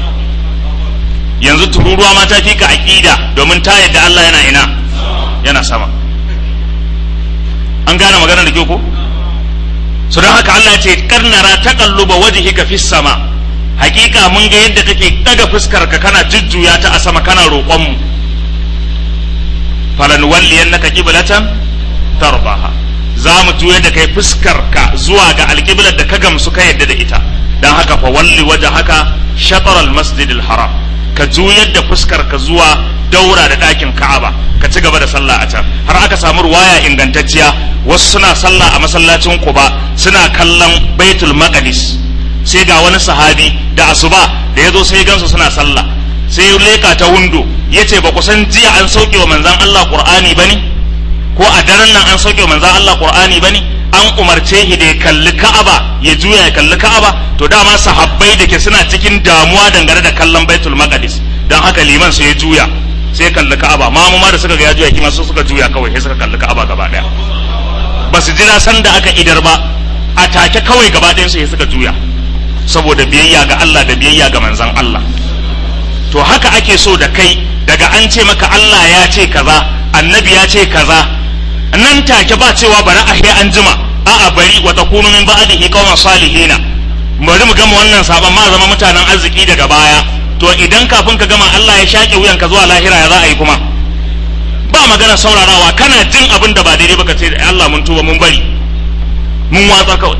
yanzu tururuwa ma ta fi ka aƙida domin ta yadda Allah yana ina yana sama an gane magana da kyau ko su don haka Allah ya ce karnara taqalluba wajhika fis sama hakika mun ga yadda kake daga fuskar ka kana jujjuya ta a sama kana roƙon mu falan walliyannaka qiblatan tarbaha za mu juyar da kai fuskar ka zuwa ga alƙiblar da ka gamsu ka yadda da ita dan haka fa walli waje haka shatar al-masjid haram ka juyar da fuskar ka zuwa daura da ɗakin ka'aba ka ci gaba da sallah a can har aka samu ruwaya ingantacciya wasu suna sallah a masallacin quba suna kallon baitul maqdis sai ga wani sahabi da asuba da ya zo sai gansu suna sallah sai ya leka ta windo ya ce ba ku san jiya an sauke wa manzan Allah qur'ani ba ne ko a daren nan an sauke wa manzan Allah qur'ani ba ne an umarce shi da ya kalli ka'aba ya juya ya kalli ka'aba to dama sahabbai da ke suna cikin damuwa dangane da kallon baitul maqdis dan haka liman sai ya juya sai kalli ka'aba mamu ma da suka ga ya juya kima su suka juya kawai sai suka kalli ka'aba gaba daya ba su jira san da aka idar ba a take kawai gaba ɗayan su sai suka juya saboda biyayya ga Allah da biyayya ga manzon Allah to haka ake so da kai daga an ce maka Allah ya ce kaza annabi ya ce kaza nan take ba cewa bari a he an jima a'a bari wa takunu min ba'dihi qauman salihina bari mu gama wannan sabon ma zama mutanen arziki daga baya to idan kafin ka gama Allah ya shaƙe wuyan ka zuwa lahira ya za a yi kuma ba magana saurarawa kana jin abin da ba daidai baka ce Allah mun tuba mun bari mun watsa kawai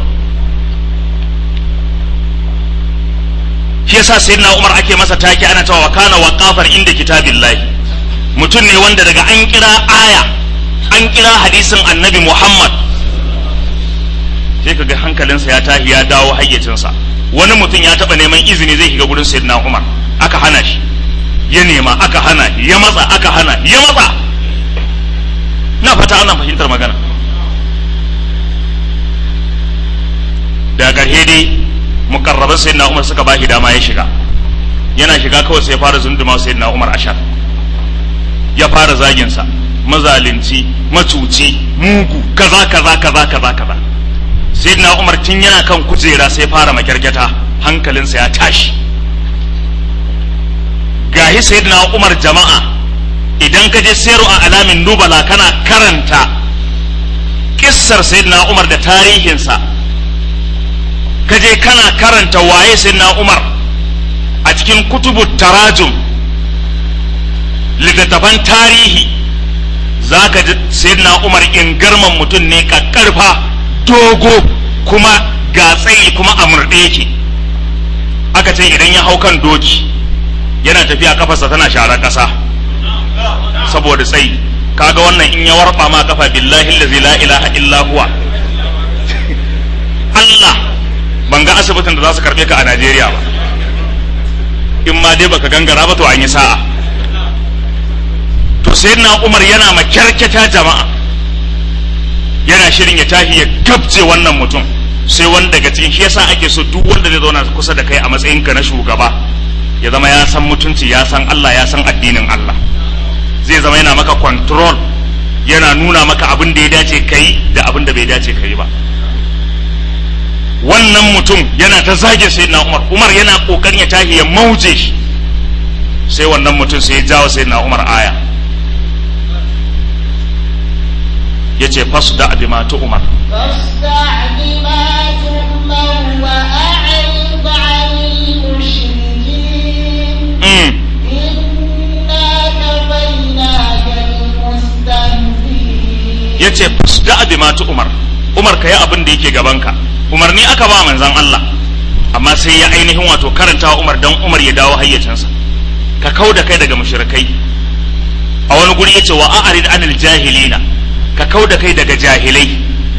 shi yasa sayyidina Umar ake masa take ana cewa kana waqafar inda kitabillahi mutum ne wanda daga an kira aya an kira hadisin annabi Muhammad sai kaga hankalinsa ya tahi ya dawo hayyacinsa wani mutum ya taba neman izini zai shiga gurin sayyidina Umar aka hana shi ya nema aka hana ya matsa aka hana ya matsa na fata ana fahimtar magana da ƙarshe dai mukarraban sayyidina Umar suka bashi dama ya shiga yana shiga kawai sai ya fara zunduma sayyidina Umar ashar ya fara zagin sa mazalinci macuci mugu kaza kaza kaza kaza kaza sayyidina Umar tun yana kan kujera sai fara makyarkyata hankalinsa ya tashi gahi sayyidina Umar jama'a idan ka je sayarwa a alamin nubala kana karanta kissar sayyidina Umar da tarihinsa ka je kana karanta waye sayyidina Umar a cikin kutubu tarajum littattafan tarihi za ka ji sayyidina Umar in garman mutum ne kakkarfa dogo kuma ga tsayi kuma a murɗe yake aka ce idan ya hau kan doki yana tafiya kafarsa tana sharar ƙasa saboda tsayi kaga wannan in ya warba ma kafa billahi allazi la ilaha illa huwa Allah ban ga asibitin da za su karbe ka a Najeriya ba in ma dai baka gangara ba to an yi sa'a to sayyidina Umar yana makyarkyata jama'a yana shirin ya tashi ya gabje wannan mutum sai wani daga cikin shi yasa ake so duk wanda zai zauna kusa da kai a matsayinka na shugaba ya zama ya san mutunci ya san Allah ya san addinin Allah zai zama yana maka control yana nuna maka abin da ya dace kai da abin da bai dace kai ba wannan mutum yana ta zage sai na Umar Umar yana kokarin ya tashi ya mauje shi sai wannan mutum sai ya jawo sai na Umar aya yace fasda bima tu Umar فاصدع بما تؤمر وأعرض عن المشركين mm. إنا كفيناك المستهزئين yace fasda bima tu Umar Umar kai abin da yake gabanka umarni aka ba manzon Allah amma sai ya ainihin wato karanta wa Umar dan Umar ya dawo hayyacinsa ka kau da kai daga mushrikai a wani guri yace wa a'rid anil jahilina ka kau da kai daga jahilai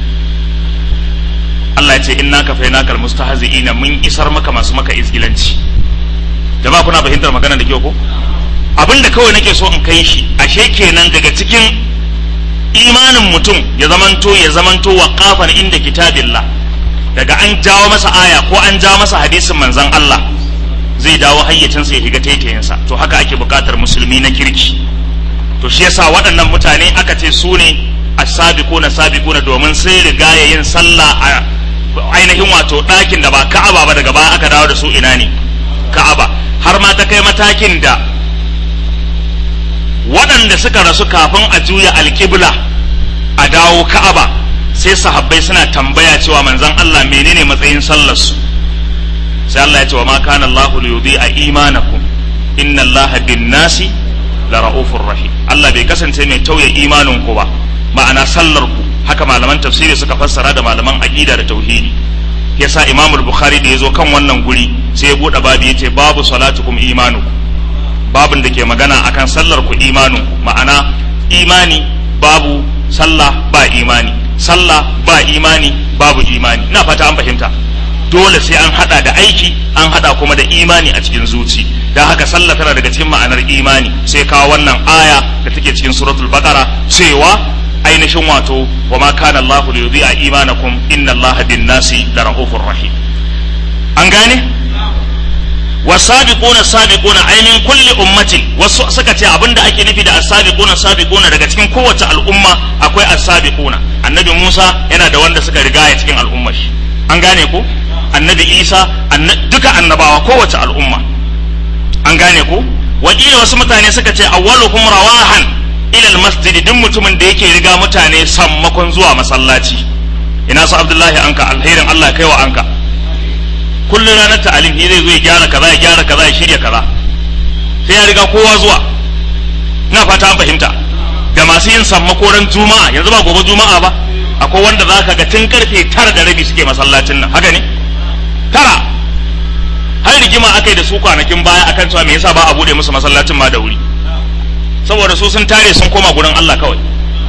Allah ya ce inna kafainaka almustahzi'ina mun isar maka masu maka izgilanci jama'a kuna fahimtar magana da kyau ko abinda kawai nake so in kai shi ashe kenan daga cikin imanin mutum ya zamanto ya zamanto waqafan inda kitabillah daga an jawo masa aya ko an jawo masa hadisin manzon Allah zai dawo hayyacinsa ya shiga taitayinsa to haka ake bukatar musulmi na kirki to shi yasa waɗannan mutane aka ce su ne as-sabiquna sabiquna domin sai riga yin sallah a ainihin wato ɗakin da ba Ka'aba ba daga baya aka dawo da su ina ne Ka'aba har ma ta kai matakin da waɗanda suka rasu kafin a juya alƙibla a dawo Ka'aba sai sahabbai suna tambaya cewa manzon Allah menene matsayin sallarsu sai Allah ya ce wa ma kana Allahu li yudhi'a imanakum inna Allaha bin nasi la ra'ufur rahim Allah bai kasance mai tauye imanin ku ba ma'ana sallar ku haka malaman tafsiri suka fassara da malaman aqida da tauhidi yasa Imam al-Bukhari da yazo kan wannan guri sai ya bude babu yace babu salatukum imanukum babin da ke magana akan sallar ku imanin ku ma'ana imani babu sallah ba imani sallah ba imani babu imani ina fata an fahimta dole sai an hada da aiki an hada kuma da imani a cikin zuci dan haka sallah tana daga cikin ma'anar imani sai kawo wannan aya da take cikin suratul baqara cewa ainihin wato wa ma kana Allahu li yudhi'a imanakum inna Allaha bin nasi la rahufur rahim an gane wasabiquna sabiquna ay min kulli ummatin wasu suka ce abinda ake nufi da asabiquna sabiquna daga cikin kowace al'umma akwai asabiquna annabi Musa yana da wanda suka riga ya cikin al'ummar shi an gane ko annabi Isa duka annabawa kowace al'umma an gane ko wakila wasu mutane suka ce awwaluhum rawahan ila almasjid duk mutumin da yake riga mutane sammakon zuwa masallaci ina su Abdullahi anka alherin Allah kai wa anka kullum ranar ta'alim shi zai zo ya gyara kaza ya gyara kaza ya shirya kaza sai ya riga kowa zuwa ina fata an fahimta da masu yin sammakoran juma'a yanzu ba gobe juma'a ba akwai wanda za ka ga tun karfe tara da rabi suke masallacin nan haka ne tara har rigima aka yi da su kwanakin baya akan cewa me yasa ba a bude musu masallacin ma da wuri saboda su sun tare sun koma gurin Allah kawai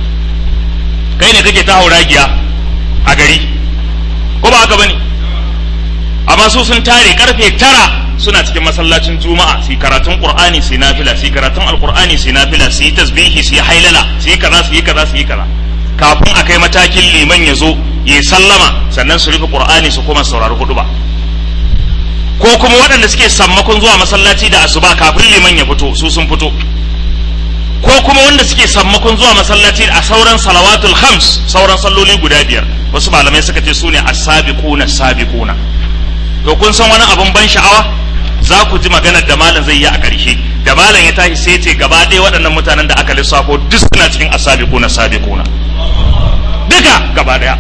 kai ne kake ta hauragiya a gari ko ba haka bane amma su sun tare karfe tara suna cikin masallacin juma'a su karatun qur'ani su nafila su karatun alqur'ani su nafila su yi tasbihi su yi hailala su yi kaza su yi kaza su yi kaza kafin a kai matakin liman ya zo ya sallama sannan su rufe qur'ani su koma saurari hudu ba ko kuma waɗanda suke sammakon zuwa masallaci da asuba kafin liman ya fito su sun fito ko kuma wanda suke sammakon zuwa masallaci a sauran salawatul khams sauran salloli guda biyar wasu malamai suka ce su ne as-sabiquna sabiquna to kun san wani abun ban sha'awa za ku ji maganar da malam zai yi a ƙarshe da malam ya tashi sai ce gaba ɗaya waɗannan mutanen da aka lissafo duk suna cikin asabiquna sabiquna duka gaba ɗaya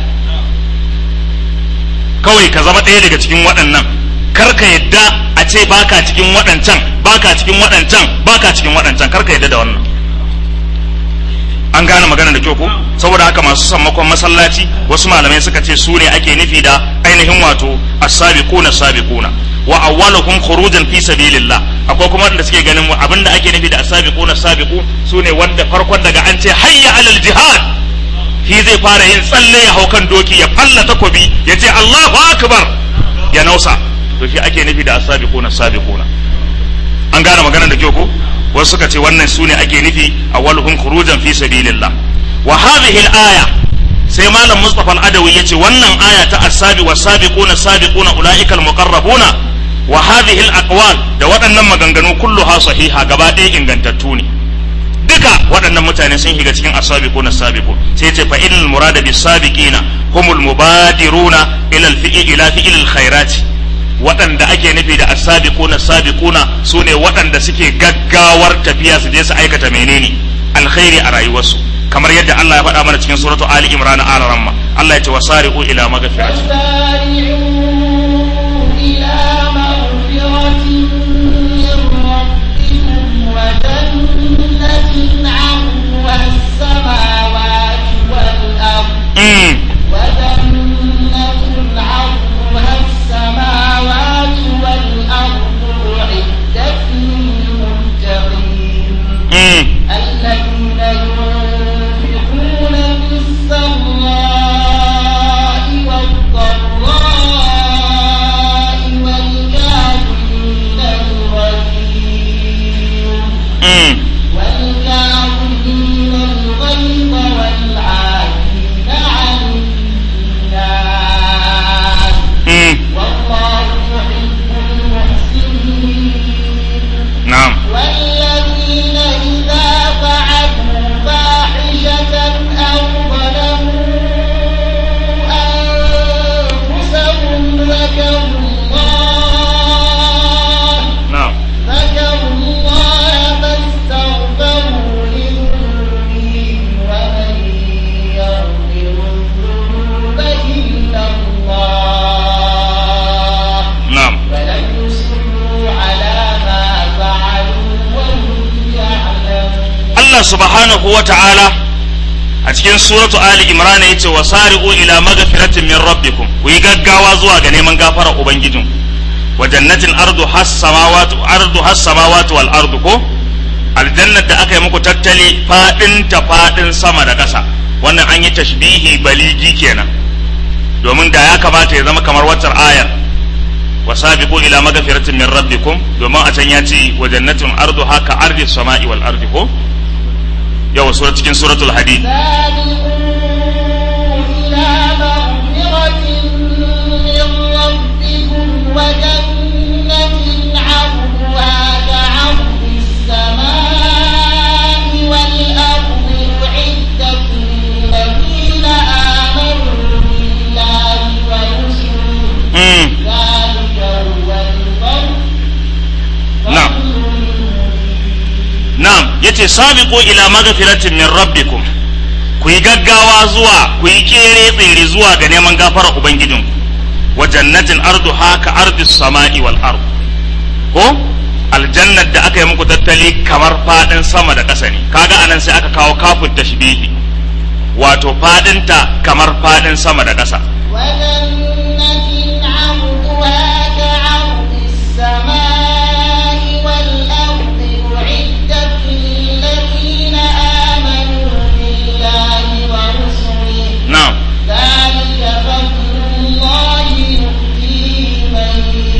kawai ka zama ɗaya daga cikin waɗannan kar ka yadda a ce baka cikin waɗancan baka cikin waɗancan baka cikin waɗancan kar ka yadda da wannan an gane magana da kyau ko saboda haka masu sammakon masallaci wasu malamai suka ce su ne ake nufi da ainihin wato as-sabiquna sabiquna wa awwaluhum khurujan fi sabilillah akwai kuma wanda suke ganin abinda ake nufi da as-sabiquna sabiqu su ne wanda farkon daga an ce hayya alal jihad shi zai fara yin tsalle ya hau kan doki ya falla takobi ya ce Allahu akbar ya nausa to shi ake nufi da as-sabiquna sabiquna an gane magana da kyau ko wasu suka ce wannan sune ake nufi awwaluhum khurujan fi sabilillah wa hadhihi al-aya sai malam Mustafa al-Adawi yace wannan aya ta as-sabi was-sabiquna sabiquna ulaika al-muqarrabuna wa hadhihi al-aqwal da waɗannan maganganu kulluha sahiha gaba ɗaya ingantattu ne duka waɗannan mutane sun shiga cikin as-sabiquna sabiqun sai ce fa innal murada bis-sabiqina humul mubadiruna ila al-fi'i ila fi'il al-khairati waɗanda ake nufi da asabiquna sabiquna su ne waɗanda suke gaggawar tafiya su je su aikata menene alkhairi a rayuwarsu kamar yadda Allah ya faɗa mana cikin suratu Ali Imran a ramma Allah ya ce wasari'u ila maghfirati وجنة عرضها السماوات والأرض أعدت للمتقين الذين ينفقون في السراء والضراء والكاظمين الغيظ والكاظمين الغيظ والعافين عن subhanahu wa ta'ala a cikin suratu ali imran ya ce wa sari'u ila magfiratin min rabbikum ku yi gaggawa zuwa ga neman gafara ubangijin wa jannatin ardu has samawati ardu has samawati wal ardu ko aljannat da aka yi muku tattali fadin ta fadin sama da ƙasa wannan an yi tashbihi baligi kenan domin da ya kamata ya zama kamar waccar ayar wa sabiqu ila magfiratin min rabbikum domin a can ya ce wa jannatin ardu haka ardi samai wal ardi ko yau sura cikin suratul hadid سابقوا إلى مغفرة من ربكم وجنة عرضها كعرض السماء والأرض أعدت للذين آمنوا بالله ورسله mm. ذلك هو الفضل نعم. Na'am, yace sabiqu ila magfiratin min rabbikum. Ku yi gaggawa zuwa, ku yi kere tsere zuwa ga neman gafara Ubangijinku. Wa jannatin ardu haka ardis sama'i wal ard. Ko aljannat da aka yi muku tattali kamar fadin sama da ƙasa ne. Kaga anan sai aka kawo kafin tashbihi. Wato fadinta kamar fadin sama da ƙasa. وجنة عرضها كعرض السماء والأرض أعدت للذين آمنوا بالله ورسله Na'am. ذلك فضل الله يؤتيه من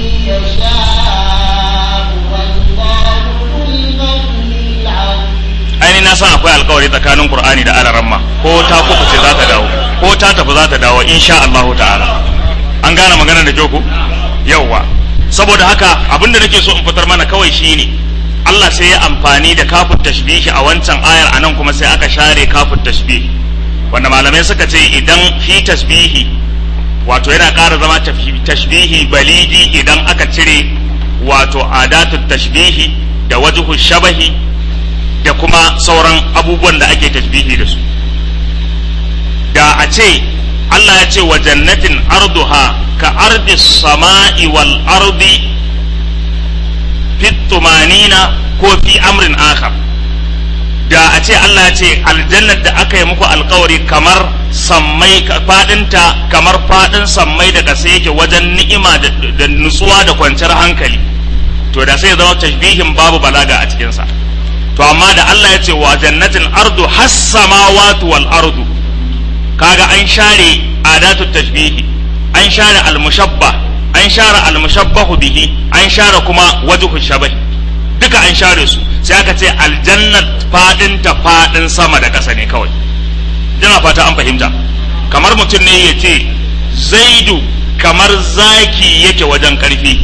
يشاء والله ذو الفضل العظيم aini na san akwai alkawari tsakanin Qur'ani da Alaramma ko ta kuka ce za ta dawo ko ta tafi za ta dawo insha Allahu ta'ala an gane magana da joko yauwa saboda haka abinda nake so in fitar mana kawai shine Allah sai ya amfani da kafin tashbihi a wancan ayar anan kuma sai aka share kafin tashbihi wanda malamai suka ce idan fi tasbihi wato yana ƙara zama tafhi- tashbihi balidi idan aka cire wato adatun tashbihi da wajhu shabahi da kuma sauran abubuwan da ake tasbihi da su da a ce Allah ya ce wa jannatin arduha ka ardi sama'i wal ardi fi tumanina ko fi amrin akhar da a ce Allah ya ce aljannar da aka yi muku alkawari kamar sammai fadinta kamar fadin sammai da kasa yake wajen ni'ima da da nutsuwa da kwanciyar hankali to da sai ya zama tashbihin babu balaga a cikinsa to amma da Allah ya ce wa jannatin ardu has samawati wal ardu kaga an share adatu tashbihi an share al mushabbah an share al mushabbahu bihi an share kuma wajhu shabahi duka an share su sai aka ce aljannat fadin ta fadin sama da ƙasa ne kawai ina fata an fahimta kamar mutum ne ya ce zaidu kamar zaki yake wajen ƙarfi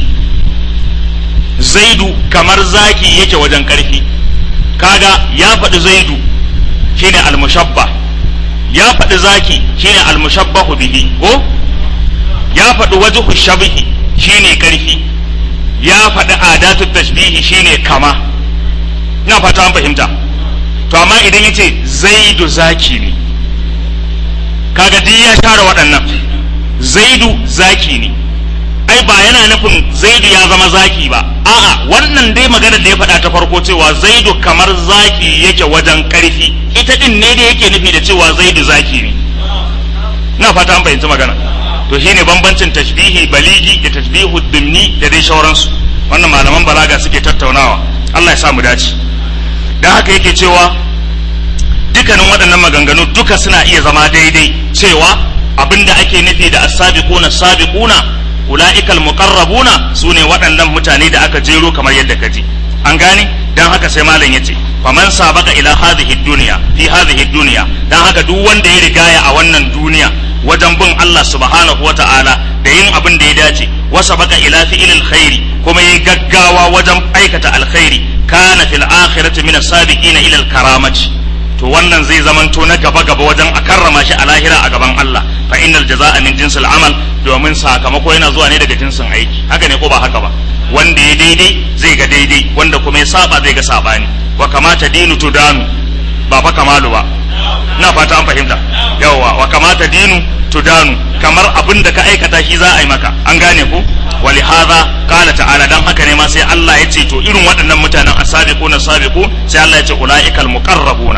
zaidu kamar zaki yake wajen ƙarfi kaga ya faɗi zaidu shine almushabba ya faɗi zaki shine almushabbahu bihi ko ya faɗi wajhu shabihi shine ƙarfi ya faɗi adatu tashbihi shine kama ina fata an fahimta to amma idan yace zaidu zaki ne kaga duk ya share waɗannan zaidu zaki ne ai ba yana nufin zaidu ya zama zaki ba a'a wannan dai maganar da ya faɗa ta farko cewa zaidu kamar zaki yake wajen ƙarfi ita din ne da yake nufi da cewa zaidu zaki ne na fata an fahimci magana to shine bambancin tashbihi baligi da tashbihu dimni da dai sauransu wannan malaman balaga suke tattaunawa Allah ya sa mu dace dan haka yake cewa dukkanin waɗannan maganganu duka suna iya zama daidai cewa abinda ake nufi da as-sabiquna sabiquna ula'ikal muqarrabuna sune waɗannan mutane da aka jero kamar yadda kaji an gane dan haka sai malam yace faman sabaka ila hadhihi dunya fi hadhihi dunya dan haka duk wanda ya rigaya a wannan duniya wajen bin Allah subhanahu wata'ala da yin abin da ya dace wa sabaka ila fi'ilil khairi kuma yayi gaggawa wajen aikata alkhairi kana fil akhirati min as-sabiqina ila al-karamati to wannan zai zamanto na gaba gaba wajen a karrama shi a lahira a gaban Allah fa innal jazaa'a min jinsil amal domin sakamako yana zuwa ne daga jinsin aiki haka ne ko ba haka ba wanda ya daidai zai ga daidai wanda kuma ya saba zai ga sabani wa kamata dinu tudanu ba fa kamalu ba ina fata an fahimta yawwa wa kamata dinu tudanu kamar abin da ka aikata shi za a yi maka an gane ku wali hadha qala ta'ala dan haka ne ma sai Allah ya ce to irin waɗannan mutanen asabiquna sabiqu sai Allah ya ce ulaikal muqarrabuna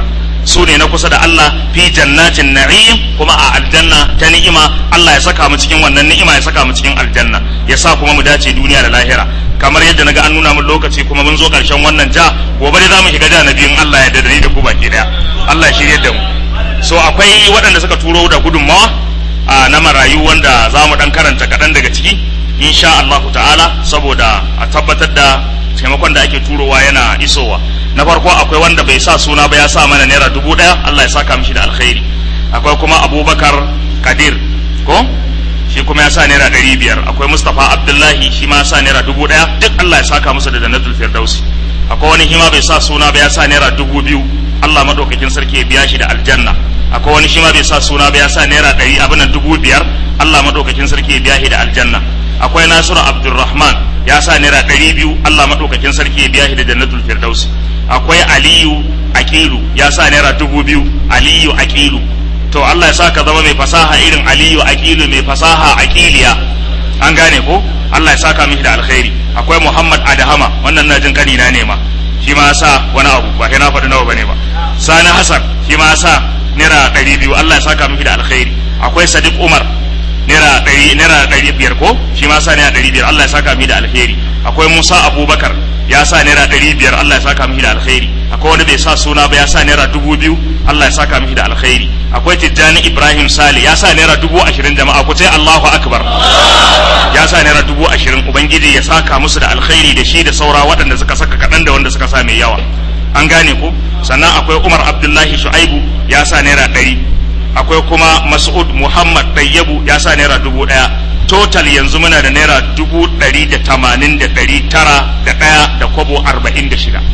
su ne na kusa da Allah fi jannatin na'im kuma a aljanna ta ni'ima Allah ya saka mu cikin wannan ni'ima ya saka mu cikin aljanna ya sa kuma mu dace duniya da lahira kamar yadda naga an nuna min lokaci kuma mun zo karshen wannan ja gobe dai zamu shiga ja na biyun Allah ya da ni da ku baki daya Allah ya shirye da mu so akwai waɗanda suka turo da gudunmawa a na marayu wanda za mu dan karanta kaɗan daga ciki insha Allah ta'ala saboda a tabbatar da taimakon da ake turowa yana isowa na farko akwai wanda bai sa suna ba ya sa mana naira dubu ɗaya Allah ya saka mishi da alkhairi akwai kuma abubakar kadir ko shi kuma ya sa naira ɗari biyar akwai mustapha abdullahi shi ma ya sa naira dubu ɗaya duk Allah ya saka musu da jannatul firdausi akwai wani hima bai sa suna ba ya sa naira dubu biyu Allah madaukakin sarki ya biya shi da aljanna akwai wani shi ma bai sa suna ba ya sa naira ɗari abin nan dubu biyar Allah madaukakin sarki ya biya shi da aljanna akwai Nasiru Abdulrahman ya sa naira ɗari biyu Allah madaukakin sarki ya biya shi da jannatul firdausi akwai Aliyu Aqilu ya sa naira dubu biyu Aliyu Aqilu to Allah ya sa ka zama mai fasaha irin Aliyu Aqilu mai fasaha Aqiliya an gane ko Allah ya saka mishi da alkhairi akwai Muhammad Adahama wannan na jin kani na nema shi ma sa wani abu ba kai na faɗi nawa bane ba Sani Hassan shi ma sa naira ɗari biyu Allah ya saka mishi da alkhairi akwai Sadiq Umar naira ɗari naira ɗari biyar ko shi ma sa naira ɗari biyar Allah ya saka mishi da alkhairi akwai Musa Abubakar ya sa naira ɗari biyar Allah ya saka mishi da alkhairi akwai wanda bai sa suna ba ya sa naira dubu biyu Allah ya saka mishi da alkhairi akwai Tijjani Ibrahim Sali ya sa naira dubu ashirin jama'a ku ce Allahu Akbar ya sa naira dubu ashirin ubangiji ya saka musu da alkhairi da shi da saura waɗanda suka saka kaɗan da wanda suka sa mai yawa an gane ku sannan akwai Umar Abdullahi Shu'aibu ya sa naira ɗari akwai kuma Mas'ud Muhammad Ɗayyabu ya sa naira dubu ɗaya total yanzu muna da naira dubu ɗari da tamanin da ɗari tara da ɗaya da kwabo arba'in da shida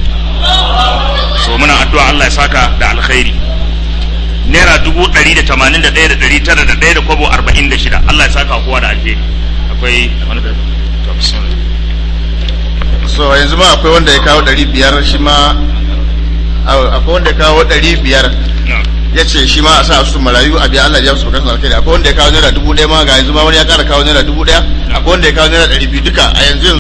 so muna addu'a Allah ya saka da alkhairi naira dubu ɗari da tamanin da ɗaya da ɗari tara da ɗaya da kwabo arba'in da shida Allah ya saka kowa da alheri akwai wani da to, bismillah. so yanzu ma akwai wanda ya kawo ɗari biyar shi ma au, akwai wanda ya kawo ɗari biyar Na'am. ya ce shi ma a sa su marayu a biya Allah ya su bukatun alkhairi akwai wanda ya kawo naira dubu ɗaya ma ga yanzu ma wani ya ƙara kawo naira dubu ɗaya akwai wanda ya kawo naira ɗari biyu duka a yanzu yanzu